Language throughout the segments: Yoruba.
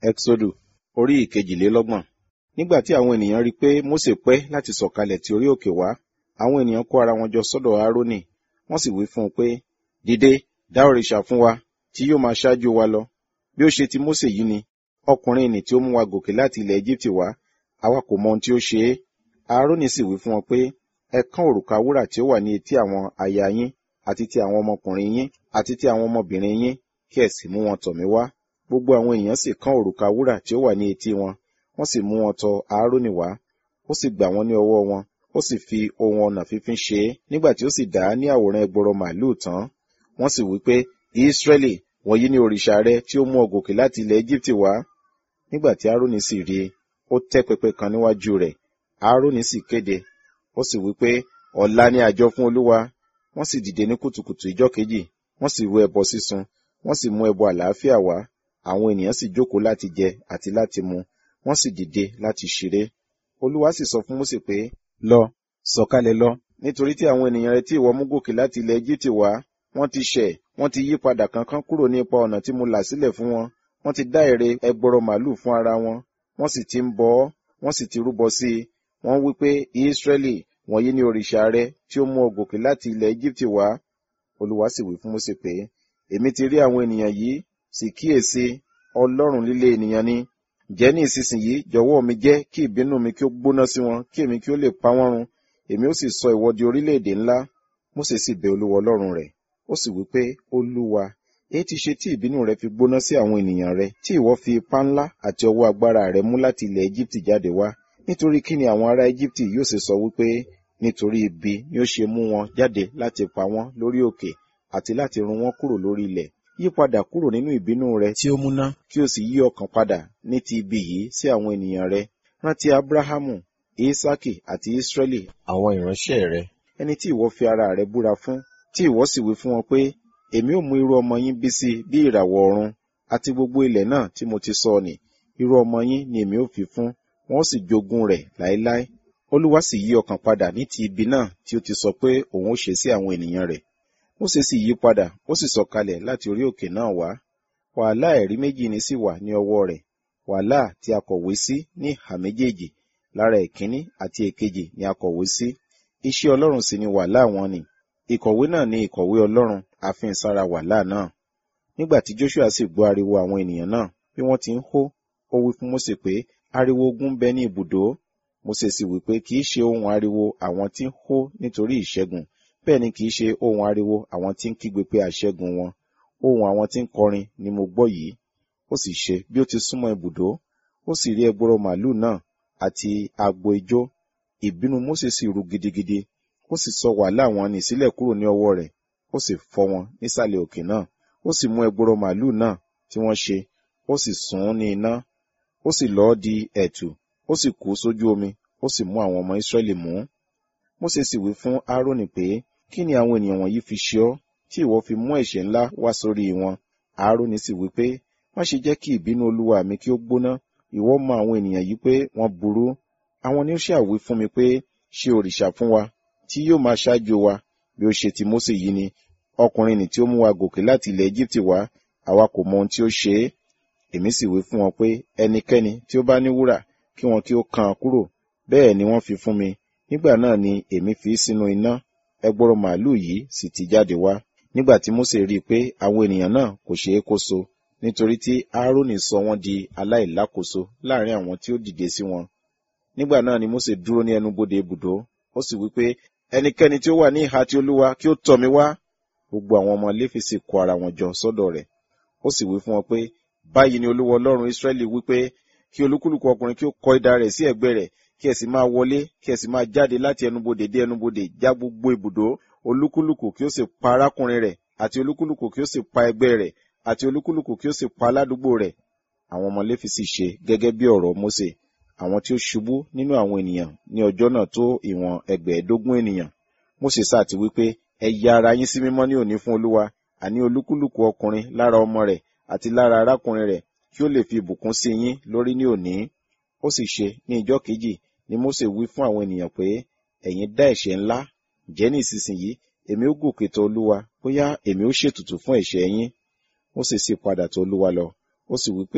Ẹ́xódù orí ìkejìlélọ́gbọ̀n. Nígbà tí àwọn ènìyàn rí i pé Mósè pẹ́ láti sọ̀kalẹ̀ ti orí òkè wá, àwọn ènìyàn kó ara wọn jọ sọ́dọ̀ Árónì, wọ́n sì wí fún un pé, Dìde, dá òrìṣà fún wa, tí yóò máa ṣáájú wa lọ. Bí ó ṣe ti Mósè yìí ni, ọkùnrin nì tí ó mú wa gòkè láti ilẹ̀ Égíptì wá, àwa kò mọ ohun tí ó ṣe é. Árónì sì wí fún wọn pé, Ẹ kán òrùka wúrà tí ó wà ní etí àwọn aya yín, àti ti àwọn ọmọkùnrin yín, àti ti àwọn ọmọbìnrin yín, kí ẹ sì mú wọn tọ̀ mí wá. Gbogbo àwọn ènìyàn sì kán òrùka wúrà tí ó wà ní etí wọn, wọ́n sì mú wọn tọ Árónì wá. Ó sì gbà wọ́n ní ọwọ́ wọn, ó sì fi ohun ọnà fífín ṣe é. Nígbà tí ó sì dà á ní àwòrán ẹgbọrọ màlúù tán, wọ́n sì wí pé, Ísírẹ́lì, wọ̀nyí ni òrìṣà rẹ tí ó mú ọ gòkè láti ilẹ̀ Égíptì wá. Nígbà tí Árónì sì rí i, ó tẹ́ pẹpẹ kan níwájú rẹ̀. Árónì sì kéde, ó sì wí pé, ọ̀la ni àjọ fún Olúwa. Wọ́n sì dìde ní kùtùkùtù ìjọ́ kejì, wọ́n sì rú ẹbọ sísun, wọ́n sì mú ẹbọ àlàáfíà wá. Àwọn ènìyàn sì jókòó láti jẹ àti láti mu, wọ́n sì dìde láti ṣeré. Olúwa sì sọ fún Mósè pé, Lọ, sọ̀kalẹ̀ lọ, nítorí tí àwọn ènìyàn rẹ tí ìwọ mú gòkè láti ilẹ̀ Égíptì wá, wọ́n ti ṣẹ̀, wọ́n ti yí padà kánkán kúrò ní ipa ọ̀nà tí mo là sílẹ̀ fún wọn. Wọ́n ti dá ère ẹgbọrọ màlúù fún ara wọn, wọ́n sì ti ń bọ ọ́, wọ́n sì ti rúbọ sí i. Wọ́n wí pé, Ísírẹ́lì, wọ̀nyí ni òrìṣà rẹ tí ó mú ọ gòkè láti ilẹ̀ Égíptì wá. Olúwa sì wí fún Mósè pé, Èmi ti rí àwọn ènìyàn yìí, sì kíyèsí, Ọlọ́run líle ènìyàn ni. Ǹjẹ́ ní ìsinsìnyí jọ̀wọ́ mi jẹ́ kí ìbínú mi kí ó gbóná sí wọn, kí èmi kí ó lè pa wọ́n run. Èmi ó sì sọ ìwọ di orílẹ̀-èdè ńlá. Mósè sì bẹ Olúwa Ọlọ́run rẹ̀. Ó sì wí pé, Olúwa, èyí ti ṣe tí ìbínú rẹ fi gbóná sí àwọn ènìyàn rẹ, tí ìwọ fi ipá ńlá àti ọwọ́ agbára rẹ mú láti ilẹ̀ Égíptì jáde wá. Nítorí kí ni àwọn ará Égíptì yóò ṣe sọ wípé, nítorí ibi ni ó ṣe mú wọn jáde láti pa wọ́n lórí òkè àti láti run wọ́n kúrò lórí ilẹ̀. Yí padà kúrò nínú ìbínú rẹ tí ó múná, kí o sì yí ọkàn padà ní ti ibi yìí sí àwọn ènìyàn rẹ. Rántí Ábúráhámù, Ísákì àti Ísírẹ́lì, àwọn ìránṣẹ́ rẹ, ẹni tí ìwọ fi ara rẹ búra fún, tí ìwọ sì wí fún wọn pé, èmi ó mú irú ọmọ yín bí sí bí ìràwọ̀ ọ̀run, àti gbogbo ilẹ̀ náà tí mo ti sọ nì, irú ọmọ yín ni èmi ó fi fún, wọn ó sì jogún rẹ̀ láéláé. Olúwa sì yí ọkàn padà ní ti ibi náà tí ó ti sọ pé òun ó ṣe sí àwọn ènìyàn rẹ̀. Mósè sì yí padà, ó sì sọ̀kalẹ̀ láti orí òkè náà wá. Wàhálà ẹ̀rí méjì ni sì wà ní ọwọ́ rẹ̀. Wàhálà tí a kọ̀wé sí ní ìhà méjèèjì, lára ìkíní àti èkejì ni a kọ̀wé sí. Iṣẹ́ Ọlọ́run sì ni wàhálà wọn nì. Ìkọ̀wé náà ni ìkọ̀wé Ọlọ́run, àfihàn sára wàhálà náà. Nígbà tí Joshua sì gbọ́ ariwo àwọn ènìyàn náà, bí wọ́n ti ń hó, ó wí fún Mósè pé, ariwo ogun ń bẹ ní ibùdó. Mósè sì wí pé kì í ṣe ohun ariwo àwọn tí ń hó nítorí ìṣẹ́gun, bẹ́ẹ̀ ni kì í ṣe ohun ariwo àwọn tí ń kígbe pé àṣẹ́gun wọn. Ohun àwọn tí ń kọrin ni mo gbọ́ yìí. Ó sì ṣe bí ó ti súnmọ́ ibùdó, ó sì rí ẹgbọrọ màlúù náà àti agbo ijó. Ìbínú Mósè sì ru gidigidi, ó sì sọ wàhálà wọn nì sílẹ̀ kúrò ní ọwọ́ rẹ̀, ó sì fọ́ wọn nísàlẹ̀ òkè náà. Ó sì mú ẹgbọrọ màlúù náà tí wọ́n ṣe, ó sì sùn ún ní iná, ó sì lọ́ di ẹ̀tù, ó sì kú sójú omi, ó sì mú àwọn ọmọ Ísírẹ́lì mú. Mósè sì wí fún Árónì pé, kí ni àwọn ènìyàn wọ̀nyí fi ṣe ọ́, tí ìwọ fi mú ẹ̀ṣẹ̀ ńlá wá sórí wọn? Árónì sì wí pé, má ṣe jẹ́ kí ìbínú olúwa mi kí ó gbóná, ìwọ mọ àwọn ènìyàn yìí pé wọ́n burú. Àwọn ni ó ṣàwí fún mi pé, ṣe òrìṣà fún wa, tí yóò máa ṣáájú wa, bí ó ṣe ti Mósè yìí ni. Ọkùnrin nì tí ó mú wa gòkè láti ilẹ̀ Égíptì wá, àwa kò mọ ohun tí ó ṣe é. Èmi sì wí fún wọn pé, ẹnikẹ́ni tí ó bá ní wúrà, kí wọn kí ó kan kúrò. Bẹ́ẹ̀ ni wọ́n fi fún mi. Nígbà náà ni èmi fi sínú iná, ẹgbọrọ màlúù yìí sì ti jáde wá. Nígbà tí Mósè rí i pé àwọn ènìyàn náà kò ṣe é kóso, nítorí tí Árónì sọ wọ́n di aláìlákòóso láàrin àwọn tí ó dìde sí wọn. Nígbà náà ni Mósè dúró ní ẹnubodè ibùdó, ó sì wí pé, ẹnikẹ́ni tí ó wà ní ìhà ti Olúwa kí ó tọ̀ mí wá. Gbogbo àwọn ọmọ Léfì sì kó ara wọn jọ sọ́dọ̀ rẹ̀. Ó sì wí fún wọn pé, báyìí ni Olúwa Ọlọ́run Ísírẹ́lì wí pé, kí olúkúlùkù ọkùnrin kí ó kọ idà rẹ̀ sí ẹ̀gbẹ́ rẹ̀, kí ẹ sì máa wọlé, kí ẹ sì máa jáde láti ẹnubodè dé ẹnubodè já gbogbo ibùdó, olúkúlùkù kí ó sì pa arákùnrin rẹ̀, àti olúkúlùkù kí ó sì pa ẹgbẹ́ rẹ̀, àti olúkúlùkù kí ó sì pa aládùúgbò rẹ̀. Àwọn ọmọ Léfì sì ṣe gẹ́gẹ́ bí ọ̀rọ̀ Mósè. Àwọn tí ó ṣubú nínú àwọn ènìyàn ní ọjọ́ náà tó ìwọ̀n ẹgbẹ̀ẹ́dógún ènìyàn. Mósè sáà ti wí pé, ẹ ya ara yín sí mímọ́ ní òní fún Olúwa, àní olúkúlùkù ọkùnrin lára ọmọ rẹ̀ àti lára arákùnrin rẹ̀ kí ó lè fi ìbùkún sí yín lórí ní òní. Ó sì ṣe ní ìjọ́ kejì ni Mósè wí fún àwọn ènìyàn pé, ẹ̀yin dá ẹ̀ṣẹ̀ ńlá, ǹjẹ́ ní ìsinsìnyí èmi ó gòkè tọ̀ Olúwa, bóyá èmi ó ṣètùtù fún ẹ̀ṣẹ̀ yín. Mósè sì padà tọ̀ Olúwa lọ, ó sì wí pé,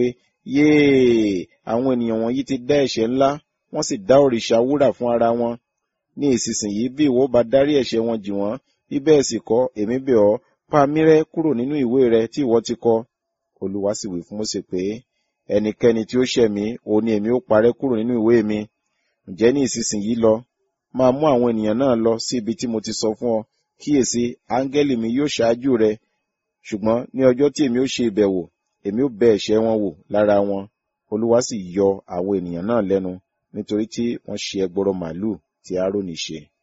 yéè àwọn ènìyàn wọ̀nyí ti dá ẹ̀ṣẹ̀ ńlá wọ́n sì dá òrìṣà wúrà fún ara wọn ní ìsinsìnyí bí ìwọ bá dárí ẹ̀ṣẹ̀ wọn jì wọ́n bí bẹ́ẹ̀ sì kọ́ èmi bẹ̀ ọ́ pa mí rẹ́ kúrò nínú ìwé rẹ tí ìwọ ti kọ olúwa sì wí fún Mósè pé ẹnikẹ́ni tí ó ṣẹ̀ mí òun ni èmi ó parẹ́ kúrò nínú ìwé mi ǹjẹ́ ní ìsinsìnyí lọ máa mú àwọn ènìyàn náà lọ sí ibi tí mo ti sọ fún ọ kíyèsí áńgẹ́lì mi yóò ṣáájú rẹ ṣùgbọ́n ní ọjọ́ tí èmi ó ṣe ìbẹ̀wò èmi ó bẹ ẹ̀ṣẹ̀ wọn wò lára wọn olúwa sì yọ àwọn ènìyàn náà lẹ́nu nítorí tí wọ́n ṣe ẹgbọrọ màálù tí Áárónì ṣe